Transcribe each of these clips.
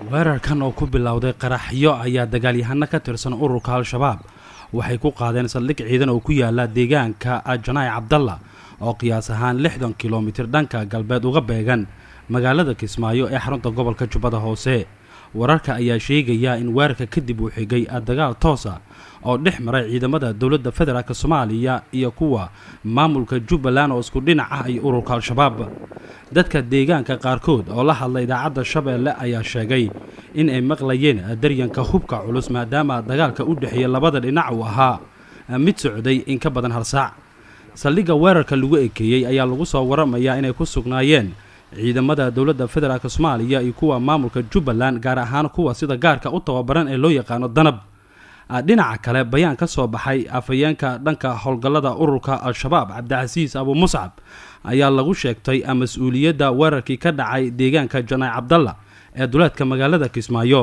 weerarkan oo ku bilowday qaraxyo ayaa dagaalyahano ka tirsan ururka al-shabaab waxay ku qaadeen saldhig ciidan oo ku yaala deegaanka janaayi cabdalla oo qiyaas ahaan lixdan kilomitir dhanka galbeed uga beegan magaalada kismaayo ee xarunta gobolka jubbada hoose wararka ayaa sheegaya in weerarka kadib uu xigay dagaal toosa oo dhex maray ciidamada dowladda federaalk soomaaliya iyo kuwa maamulka jubbaland oo isku dhinac ah iyo ururka al-shabaab dadka deegaanka qaarkood oo la hadla idaacadda shabeelle ayaa sheegay in ay maqlayeen daryanka hubka culus maadaama dagaalka u dhexeeya labada dhinac uu ahaa mid socday in ka badan hal saac saldhigga weerarka lagu ekeeyey ayaa lagu soo waramayaa inay ku sugnaayeen ciidamada dowladda federaalk soomaaliya iyo kuwa maamulka jubbaland gaar ahaan kuwa sida gaarka u tababaran ee loo yaqaano danab dhinaca kale bayaan ka soo baxay afhayeenka dhanka howlgallada ururka al-shabaab cabdicasiis abu muscab ayaa lagu sheegtay mas-uuliyadda weerarkii ka dhacay deegaanka janaayi cabdalla ee duleedka magaalada kismaayo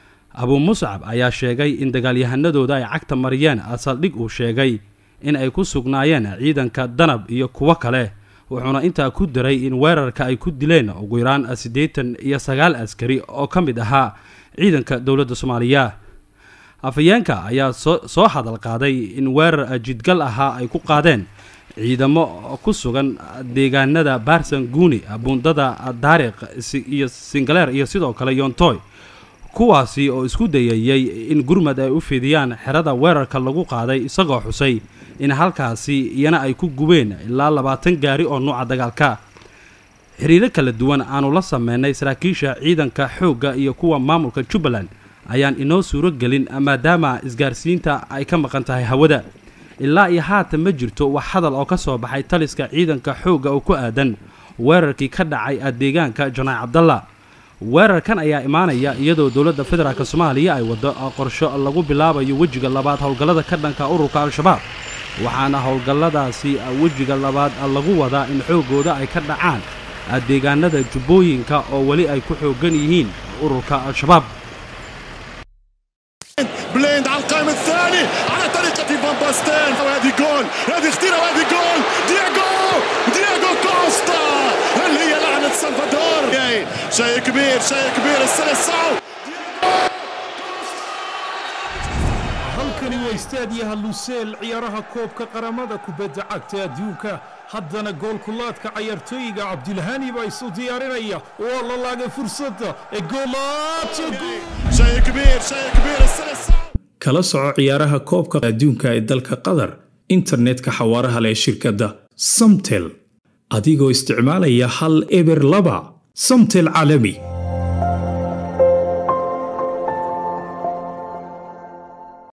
abu muscab ayaa sheegay in dagaalyahanadooda ay cagta mariyeen saldhig uu sheegay in ay ku sugnaayeen ciidanka danab iyo kuwo kale wuxuuna intaa ku daray in weerarka ay ku dileen ugu yaraan siddeetan iyo sagaal askari oo ka mid ahaa ciidanka dowladda soomaaliya afhayeenka ayaa soo soo hadal qaaday in weerar jidgal ahaa ay ku qaadeen ciidamo ku sugan deegaanada baarsan guuni buundada daariq iyo singaleer iyo sidoo kale yoontoy kuwaasi oo isku dayayey in gurmad ay u fidiyaan xerada weerarka lagu qaaday isagoo xusay in halkaasi iyana ay ku gubeen ilaa labaatan gaari oo nuuca dagaalka xiriiro kala duwan aanu la sameynay saraakiisha ciidanka xoogga iyo kuwa maamulka jubbaland ayaan inoo suuro gelin maadaama isgaarsiinta ay ka maqan tahay hawada ilaa iyo haatan ma jirto wax hadal oo ka soo baxay taliska ciidanka xoogga oo ku aadan weerarkii ka dhacay deegaanka janaayi cabdalla weerarkan ayaa imaanaya iyadoo dowladda federaalk soomaaliya ay waddo qorsho lagu bilaabayo wejiga labaad howlgallada ka dhanka ururka al-shabaab waxaana howlgalladaasi wejiga labaad lagu wadaa in xooggooda ay ka dhacaan deegaanada jubbooyinka oo weli ay ku xooggan yihiin ururka al-shabaab بليند على القائم الثاني على طريقة فان باستين وهذه جول هذه خطيرة وهذه جول دياغو دياغو كوستا هل هي لعنة سلفادور شيء كبير شيء كبير السلسعو halkani waa istaadiyaha luseel ciyaaraha koobka qaramada kubadda cagta adduunka haddana goolkulaadka cayaartooyiga cabdilhani baa isu diyaarinaya waa la laagay fursadda ee شيء كبير شيء كبير السلسعو kala soco ciyaaraha koobka adduunka ee dalka qatar internetka xawaaraha leh shirkadda samtel adigoo isticmaalaya hal eber laba samtel caalami